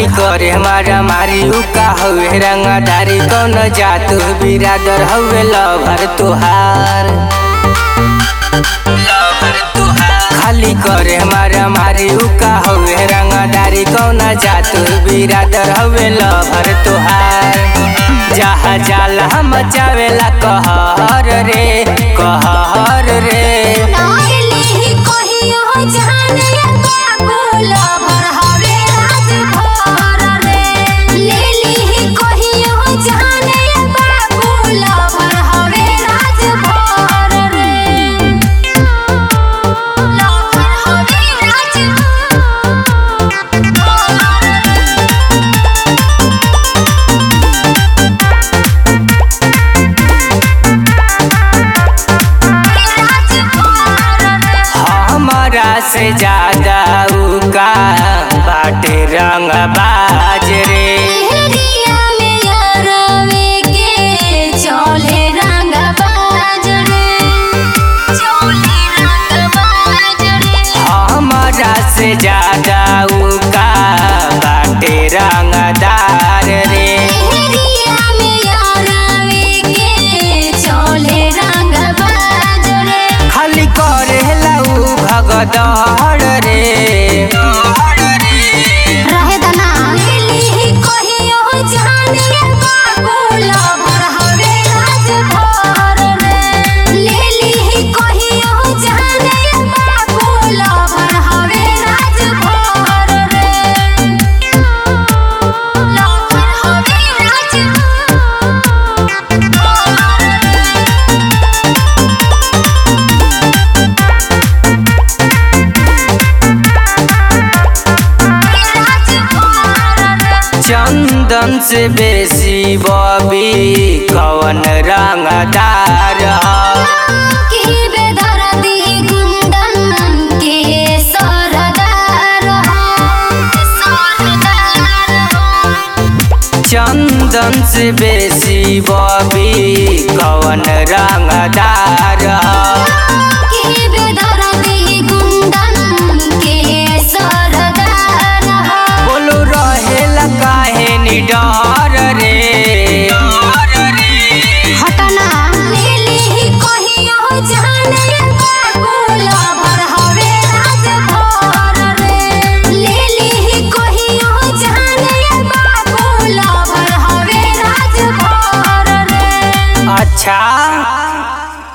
करे हमारा मारी उ का हवे रंगदारी कौन जात बिरादर हवे लभर तुहार खाली करे हमारा मारी उ का हवे रंगदारी कौन जात बिरादर हवे लभर तुहार जहा जाला हम चावेला कहर रे कहर रे नाइली कहियो जाने बाबूल भर हवे राजभर रे लेली कहियो जाने बाबूल भर हवे राजभर रे लभर हवे राजभर हमारा से ज्यादा उका बाटे रंग बाज रे एरिया में यारवे के चले रंग बाज रे चले रंग बाज रे हमारा से ज्यादा उका बाटे रंगदार रे एरिया में यारवे के चले रंग बाज रे खाली करेला उ भगदड़ रे रहे दना लेली कहियो जाने बाबूल भर हवे राजभर रे लेली कहियो जाने बाबूल भर हवे राजभर रे लभर हवे राजभर चंदन से बेसी बबी कवन रंगदार ह? की बेदर्दी गुंडन के सरदार हो सरदार हो चंदन से बेसी बबी कवन रंगदार